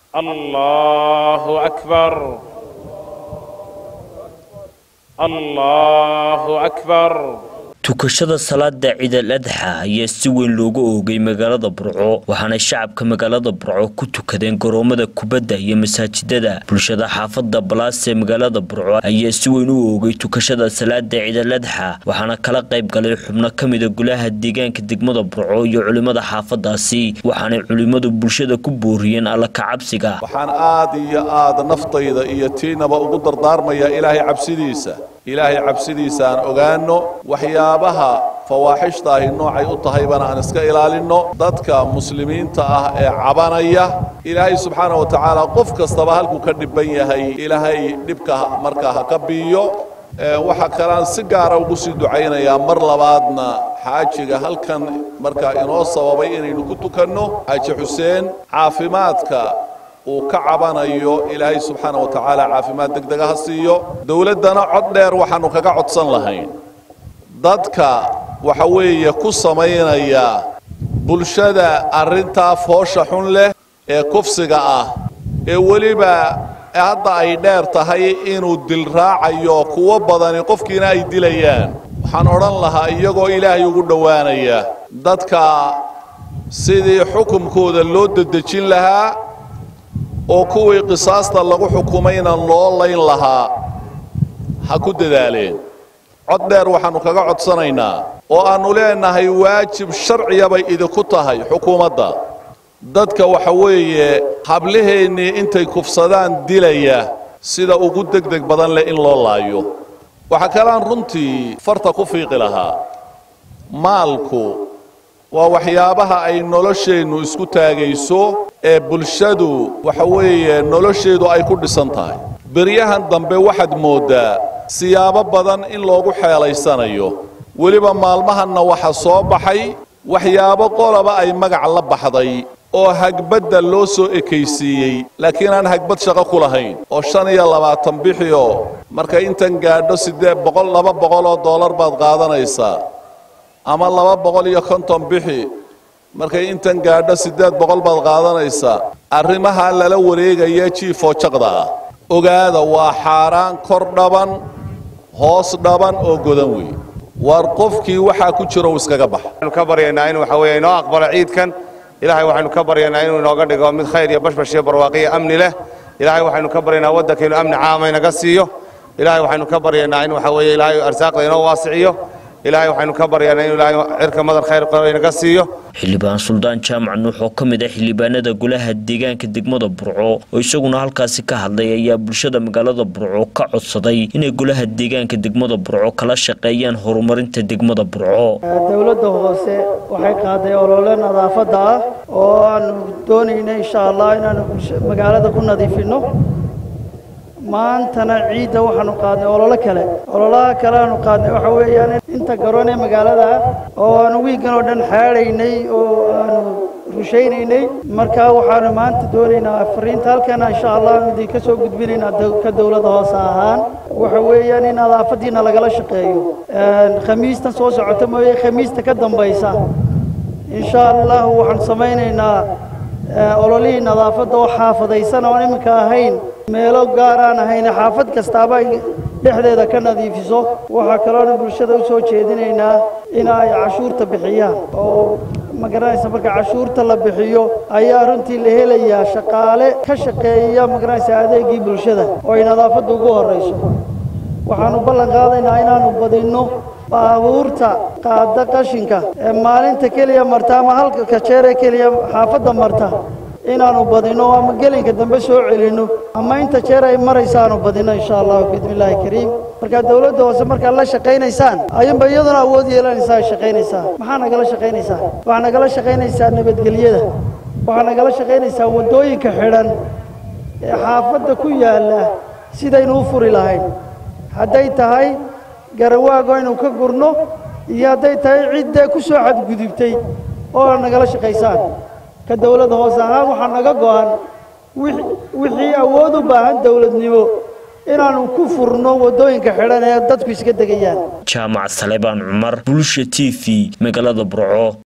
الله أكبر الله أكبر tukashada salaada ciidal adxa ayaa si weyn looga oogay magaalada burco waxaana shacabka magaalada burco ku tukadeen garoomada kubadda iyo masaajidada bulshada xaafada balaas ee magaalada burco ayaa si weyn u oogay tukashada salaada ciidal adxa waxaana kala qayb galay xubno ka mida golaha deegaanka degmada burco iyo culimada xaafadaasi waxaanay culimadu bulshada ku booriyeen alla kacabsiga waxaan aad iyo aad naftayda iyo tiinaba ugu dardaarmayaa ilaahay cabsidiisa ilaahay cabsidiisa aan ogaano waxyaabaha fawaaxishta ahi noocay u tahaybana aan iska ilaalinno dadka muslimiinta ah ee cabanaya ilaahay subxaana wa tacaala qof kastaba halkuu ka dhibban yahay ilaahay dhibka markaa ha ka biiyo waxaa kalean si gaara ugu sii ducaynayaa mar labaadna xaajiga halkan markaa inoo sababay inaynu ku tukanno xaaji xuseen caafimaadka uu ka cabanayo ilaahay subxaana wa tacaala caafimaad degdega ha siiyo dowladdana cod dheer waxaannu kaga codsan lahayn dadka waxa weeye ku samaynaya bulshada arrintaa foosha xun leh ee kufsiga ah ee weliba hadda ay dheer tahay inuu dil raacayo kuwo badani qofkiina ay dilayaan waxaan odhan lahaa iyagoo ilaahay ugu dhowaanaya dadka sidii xukumkooda loo dedejin lahaa oo kuwii qisaasta lagu xukumayna loo layn lahaa ha ku dadaaleen cod dheer waxaannu kaga codsanaynaa oo aannu leenahay waajib sharciya bay idinku tahay xukuumadda dadka waxa weeye hablaheennii intay kufsadaan dilaya sida ugu degdeg badan leh in loo laayo waxaa kaleaan runtii farta ku fiiqi lahaa maalku waa waxyaabaha ay nolosheennu isku taagayso ee bulshadu waxa weeye nolosheedu ay ku dhisan tahay beryahan dambe waxaad mooddaa siyaabo badan in loogu xeelaysanayo weliba maalmahanna waxa soo baxay waxyaabo qolaba ay magac la baxday oo hagbadda loo soo ekaysiiyey laakiin aan hagbad shaqo ku lahayn oo shan iyo labaatan bixioo markay intan gaadho siddeed boqol laba boqoloo dollar baad qaadanaysaa ama laba boqol iyo konton bixi markay intan gaadho siddeed boqol baad qaadanaysaa arrimaha lala wareegaya jiifoo jaqda ah ogaada waa xaaraan kor dhaban hoos dhaban oo godan wey waar qofkii waxaa ku jiro uu iskaga baxa waxaynu ka baryaynaa in waxa weeye inoo aqbalo ciidkan ilaahay waxaynu ka baryaynaa inuu inooga dhigo mid khayr iyo bashbash iyo barwaaqiyo amni leh ilaahay waxaynu ka baryaynaa waddankaynu amni caama inaga siiyo ilaahay waxaynu ka baryaynaa in waxa weeye ilaahay arsaaqda inoo waasiciyo ilaahay waxaynu ka baryaynaa inuu ilaahay cirka madar khayr qabo inaga siiyo xildhibaan suldaan jaamac nuux oo ka mid ah xildhibaanada golaha deegaanka degmada burco oo isaguna halkaasi ka hadlay ayaa bulshada magaalada burco ka codsaday inay golaha deegaanka degmada burco kala shaqeeyaan horumarinta degmada burco dowladda hoose waxay qaaday olole nadaafadda ah oo aanu doonayna insha allah inaanu magaalada ku nadiifinno maantana ciidda waxaanu qaadnay ololo kale ololaha kale aanu qaadnay waxa weeyaan inta garoon ee magaalada oo aanu wiiggan oo dhan xaadhaynay oo aanu rushaynaynay markaa waxaanu maanta doonaynaa fariinta halkana insha allah idin ka soo gudbinaynaa ka dowladda hoose ahaan waxa weeyaan in nadaafaddiina lagala shaqeeyo khamiistan soo socota mooye khamiista ka dambaysa insha allah waxaan samaynaynaa ololihii nadaafadda oo xaafadaysan oon iminka ahayn meelo gaar aan ahayn xaafad kastaaba ay dhexdeeda ka nadiifiso waxaa kaloona bulshada u soo jeedinaynaa in ay cashuurta bixiyaan oo ma garanaysa marka cashuurta la bixiyo ayaa runtii la helayaa shaqaale ka shaqeeya ma garanaysa adeegii bulshada oo ay nadaafadda ugu horrayso waxaanu ballan qaadaynaa inaanu badinno baabuurta qaada qashinka ee maalinta keliya marta ama halka kajeere keliya xaafadda marta inaanu badinno ama gelinka dambe soo celinno ama inta jeer ay maraysaanu badinno insha allahu biidnillaahi kariim markaa dowladda hoose markaad la shaqaynaysaan ayuunba iyaduna awood yeelanaysaa ay shaqaynaysaa maxaa nagala shaqaynaysaa waxaa nagala shaqaynaysaa nabadgelyada waxaa nagala shaqaynaysaa waddooyinka xidhan ee xaafadda ku yaalla sidaynu u furi lahayn hadday tahay garawaago aynu ka gurno iyo hadday tahay ciddee ku soo xadgudubtay oo nagala shaqaysaan ka dowladda hoose ahaan waxaa naga go'an wixii awood u baahan dowladnimo inaanu ku furno waddooyinka xidhan ee dadku iska degayaan jaamac salebaan cumar bulsha t v magaalada burco